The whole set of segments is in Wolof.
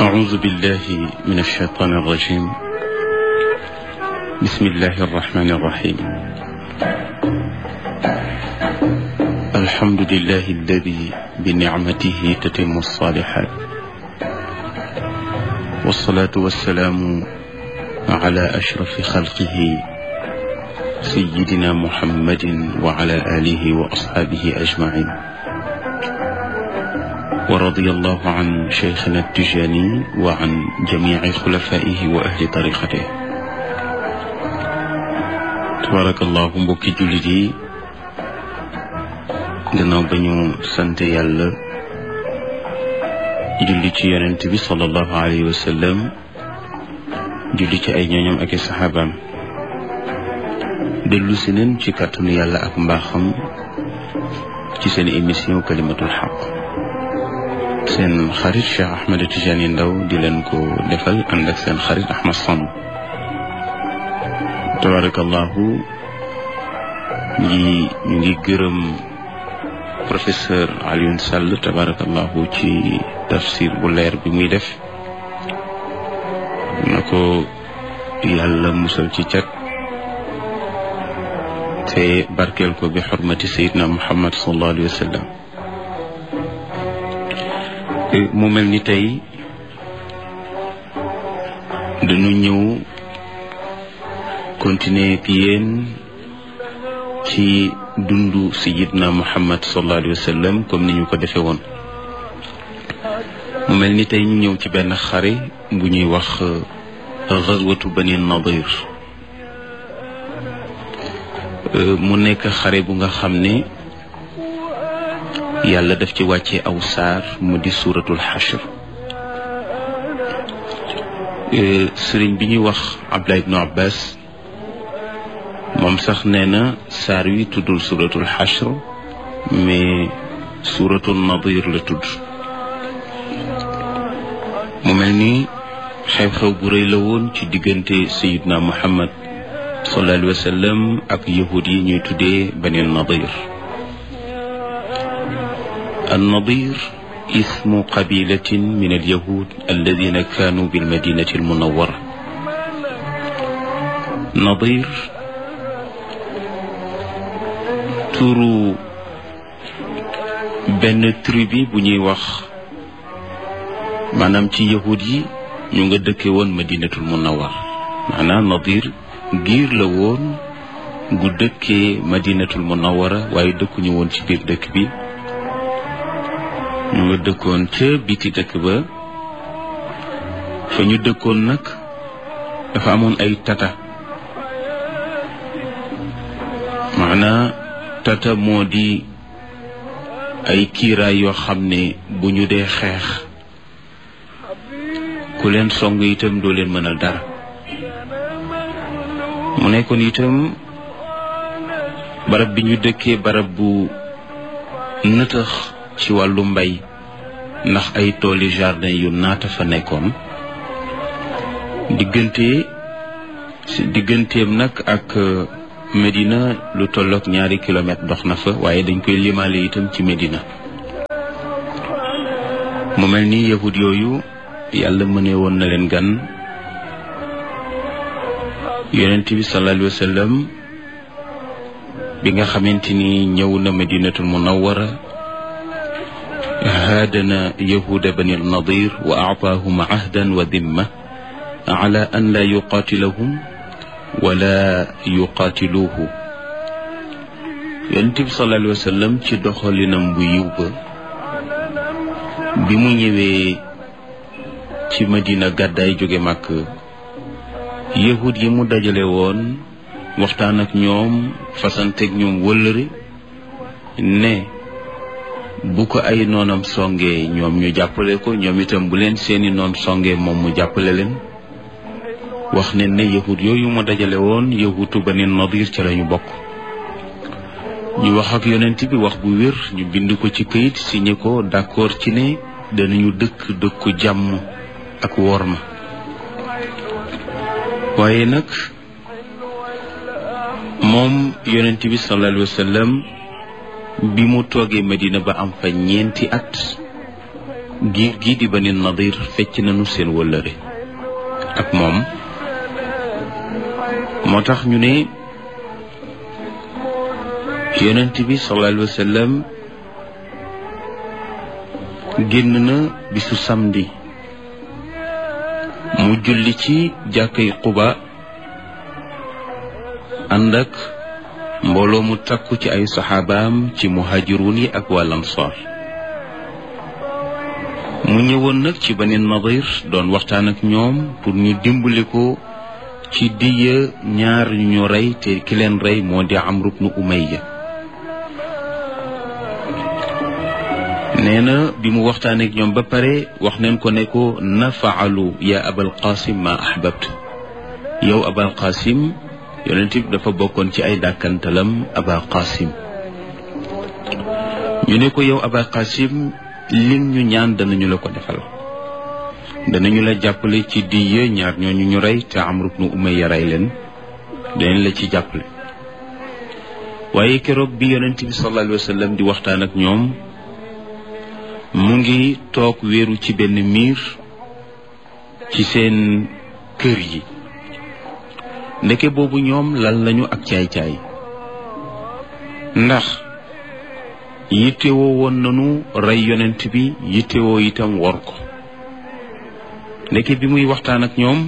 أعوذ بالله من الشيطان الرجيم بسم الله الرحمن الرحيم الحمد لله الذي بنعمته تتم الصالحات والصلاة والسلام على أشرف خلقه سيدنا محمد وعلى آله وأصحابه أجمعين ورضي الله عن شيخنا التجاني وعن جميع خلفائه وأهل طريقته تبارك الله mbokki jullit yi gannaaw ba ñu sant yàlla julli ci yonent bi sallallahu alayhi wa sallam julli ci ay ñooñam ak i saxaabaam dellu si neen ci kàttanu yàlla ak mbaaxam ci seen émission kalimatul xaq seen xarit Cheikh Ahmed Tidiane Ndao di leen ko defal ànd ak seen xarit Ahmed Samb tabarakallahu ñi ñu ngi gërëm professeur Alioune Sall tabarakallahu ci tafsir bu leer bi muy def na ko yàlla musal ci cat te barkeel ko bi xormati sayidna muhammad sallallahu alayhi wa sallam mu mel ni tey dañu ñëw continuer ak yéen ci dundu sayidna muhammad sallallahu alayhi wa sallam comme ni ñu ko defee woon mu mel ni tey ñu ñëw ci benn xare bu ñuy wax gazwatu bani nadir mu nekk xare bu nga xam ne yàlla daf ci wàcce aw saar mu di suuratul xashr sëriñ bi ñuy wax Abdullah ibnu Abbas moom sax nee na saar wi tuddul suuratul xashr mais suuratul nadir la tudd mu mel ni xew-xew bu rëy la woon ci diggante sayidna Muhammad sallallahu alayhi wa sallam ak yahud yi ñuy tuddee bani nadir النضير اسم قبيلة من اليهود الذين كانوا بالمدينة المنورة نضير turu benn tribu bu ñuy wax maanaam ci yahud yi ñu nga dëkke woon madinatul munawar maanaam nadir giir la woon gu dëkkee madinatul munawara waaye dëkkuñu woon ci biir dëkk bi ñu nga dëkkoon ca biti dëkk ba fa ñu dëkkoon nag dafa amoon ay tata maanaa tata moo di ay kiiraay yoo xam ne bu ñu dee xeex ku leen song itam doo leen mënal dara mu nekkoon itam barab bi ñu dëkkee barab bu nëtëx ci wàllu mbay ndax ay tooli jardin yu naata fa nekkoon diggante digganteem nag ak Medina lu tollook ñaari kilomètre dox na fa waaye dañ koy limaale itam ci Medina mu mel ni yahud yooyu yàlla mëne woon na leen gan yonent bi sallallahu alayhi wa sallam bi nga xamante ni ñëw na Medinatul Munawwara haadana yahuda bani nadir wa aataahum ahdan wa dimma ala an laa yuqaatilahum wala yuqaatiluuhu yonent bi sallallahu alayhi wa sallam ci doxalinam bu yiw ba bi mu ñëwee ci madina gàddaay jóge màkk yahud yi mu dajale woon waxtaan ak ñoom fasanteeg ñoom wëllëre ne bu ko ay noonam songee ñoom ñu jàppale ko ñoom itam bu leen seeni noon songee moom mu jàppale leen wax ne ne yahud yooyu mu dajale woon yahutu bani nadir ca lañu bokk ñu wax ak yonent bi wax bu wér ñu bind ko ci këyit signé ko d'accord ci ne danañu dëkk dëkku jàmm ak worma waaye nag moom yonent bi sallallahu alayhi wa sallam bi mu toogee Medina ba am fa ñeenti at giir gii di bani nadir fecc nañu seen wëllëre ak moom moo tax ñu ne yonent bi sallallahu alayhi wa sallam génn na bisu samedi mu julli ci jàkkay Quba ànd ak mbooloo mu takku ci ay saxaabaam ci muhajirun yi ak wal ansaar mu ñëwoon nag ci Bani Nadir doon waxtaan ak ñoom pour ñu dimbali ko ci diya ñaar ñu rey te ki leen rey moo di Amru bnu Umayya nee na bi mu waxtaanee ak ñoom ba pare wax neen ko ne ko nafaalu ya abal qasim ma ahbabt yow abal qasim yonent bi dafa bokkoon ci ay dàkkantalam abal qasim ñu ne ko yow abal qasim lim ñu ñaan danañu la ko defal danañu la jàppale ci diya ñaar ñooñu ñu rey te Amru bnu Umayya rey leen danañ la ci jàppale waaye keroog bi yonent bi sallallahu alayhi wa sallam di waxtaan ak ñoom mu ngi toog wéeru ci benn miir ci seen kër yi ndeke boobu ñoom lal lañu ak caay-caay ndax yittewoo woon nanu rey yonent bi yittewoo itam wor ko ndeke bi muy waxtaan ak ñoom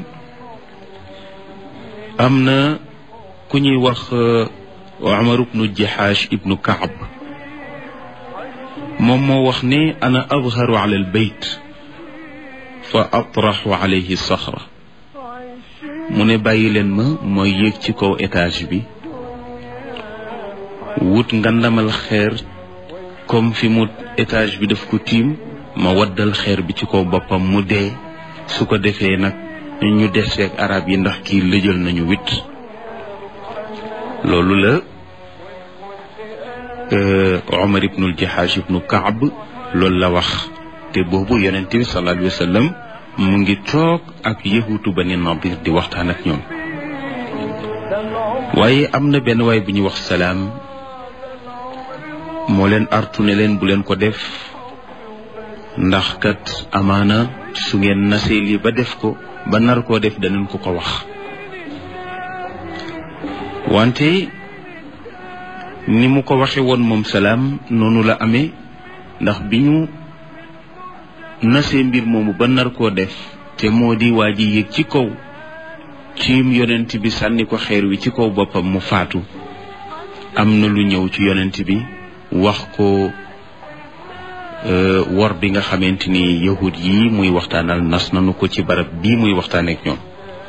am na ku ñuy wax Umar ibnu Jahash ibnu Kaab moom moo wax ne ana adharu ala albayt fa atraxu alayhi saxra mu ne bàyyi leen ma mooy yéeg ci kaw étage bi wut ngandamal xeer comme fi mu étage bi daf ko tiim ma waddal xeer bi ci kaw boppam mu dee su ko defee nag ñu deseeg arab yi ndax kii lëjal nañu wit loolu la Omar ibnul Jahash ibnu Kaab loolu la wax te boobu yonent bi sallallahu alayhi wa sallam mu ngi toog ak yahutu Bani Nadir di waxtaan ak ñoom waaye am na benn waay bu ñuy wax salaam moo leen artu ne leen bu leen ko def ndax kat amaana su ngeen nasee lii ba def ko ba nar koo def danañ ko ko wax wante ni mu ko waxe woon moom salaam noonu la amee ndax bi ñu nasee mbir moomu ba nar koo def te moo di waa ji yéeg ci kaw ciim yonent bi sànni ko xeer wi ci kaw boppam mu faatu am na lu ñëw ci yonent bi wax ko wor bi nga xamante ni yahud yi muy waxtaanal nas nanu ko ci barab bii muy waxtaaneek ñoom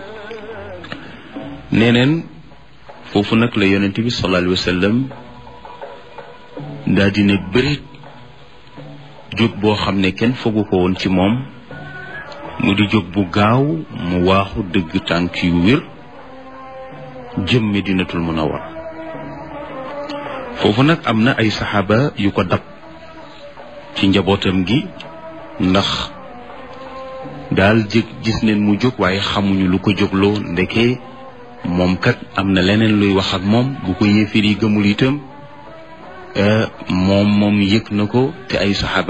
neneen foofu nag la yonent bi sallallahu alayhi wa sallam daa dina bërit jóg boo xam ne kenn fogu ko woon ci moom mu di jóg bu gaaw mu waaxu dëgg tànk yu wér jëm Medinatul Munawwar foofu nag am na ay saxaaba yu ko dab ci njabootam gi ndax daal jëg gis neen mu jóg waaye xamuñu lu ko jógloo ndeke moom kat am na leneen luy wax ak moom bu ko yéefir yi gëmul itam moom moom yëg na ko te ay saxaaba